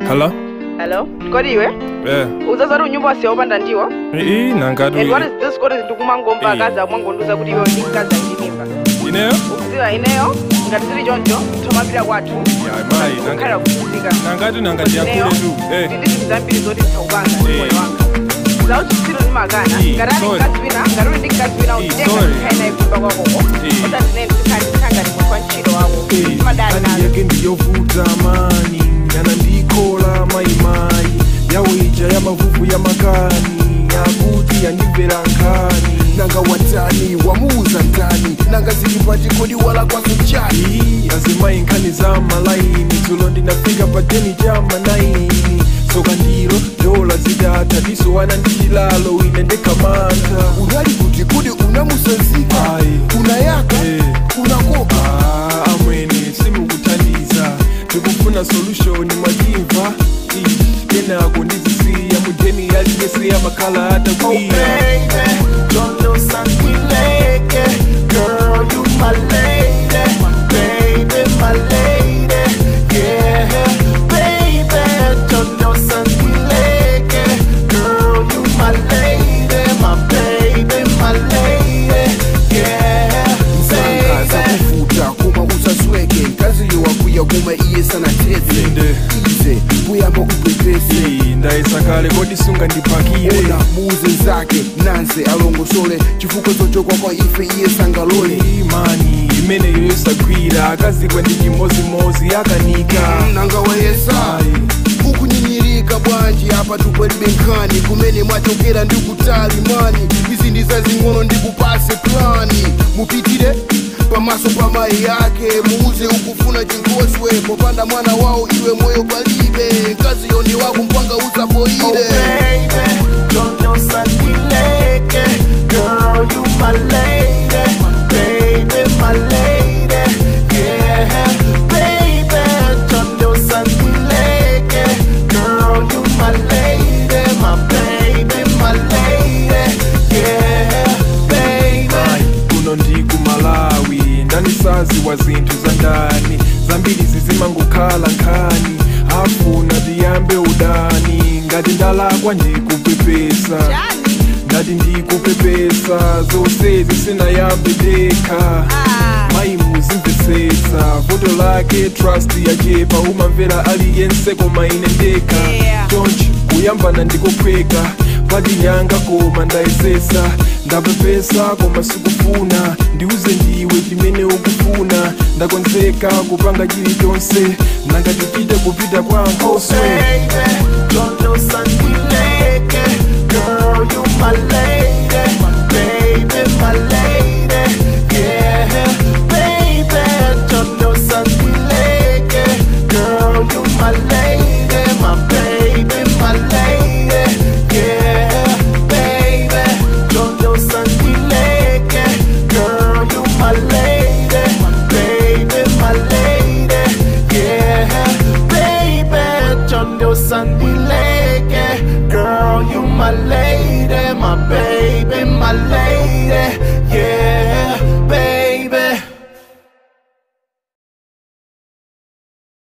Hello? Hello? Kodi iwe? Yeah. Uzazari unyumba wasiya upanda ndiwo? Ii nangati And what is this kodi ndikumangomva Iya. akazi akumwangonduza kuti iwe ndikazi andinimba. ineyo? Ukuziwa ineyo ngati zili choncho tomapita kwathu. Ya mayi Kukhala nangati kuphunzika. nangati nangati yakule tu. Eh. Ndi zinthu zambiri zoti ndikupanga ndi Eh. moyo wanga. Zauchitsiro ndi makana. Eh, Ngati ali sorry. mkazi wina, ngati uli ndi mkazi wina Eh, utenga sorry. kukhayina ikuyimba kwakoko. Eh. Ota ndine ndikhali ndikhanga ndi munthu wa ntchito wako. Madali hali nazo. yake ndiyovuta mani yana ndikola mayimayi yawo ija ya mavuvu ya makani akuti yandimvera nkhani nanga watani wamuuza ndani nanga zili pachikodi wala kwazo chani iyi azimayi nkhani za malaini dzulo ndinafika pa deni cha manaini soka ndilo dola zidata disowana ndi chilalo ine ndekhamantha unali kuti kudi unamusanzika Ayi. unayaka Eh. unakopa Ah, amwene simukuthandiza ndikufuna solution mwachimva Ih, kenako ndizisiya mudeni yaliyese yamakhala atakwira don't lose Girl, you my lady, baby, my lady, yeah, baby, don't lose Girl, you my lady, my baby, my lady, yeah, baby. kuvuta kuma usasweke nkaziyo wakuya kuma iye sana tete inde ize kuyamba upepese Ih, ndayesakale kodi sunga ndipakire ona muuze zake nanse alongosole chifukwa chochokwa kwa ife iye sangalole imani imeneyo yosagwira akazikwa ndi chimozimozi akanika nanga wayesa Ayi. ukunyinyirika bwanji apa tupwelibe nkhani kumene mwachokera ndi kutali mani izi ndi zazing'ono ndikupase plani mupitire pamaso pa mayi yake muuze ukufuna chinkoswe popanda mwana wawo iwe moyo palibe mkazi yoni wako mpanga usapoire Girl, you my lady, baby, my lady, yeah, baby, don't you santileke. Girl, you my lady, my baby, my lady, yeah, baby. kuno ndi ku malawi ndanisazi wa zinthu za ndani zambiri zizimangokhala nkhani afuna tiyambe udani ngati ndalakwa ndikupepesa Chani? ngati ndikupepesa zonsezi sinayambe dekha mayi muzimvetsetsa voto lake trust yachepa umamvera aliyense koma ine ndekha Yeah. chonchi kuyambana ndikophweka padinyanga koma ndayesesa ndapepesa koma sikufuna ndiuze ndiwe chimene ukufuna ndakonzeka kupanga chilichonse nanga tipite kupita kwa nkoswe Baby, don't lose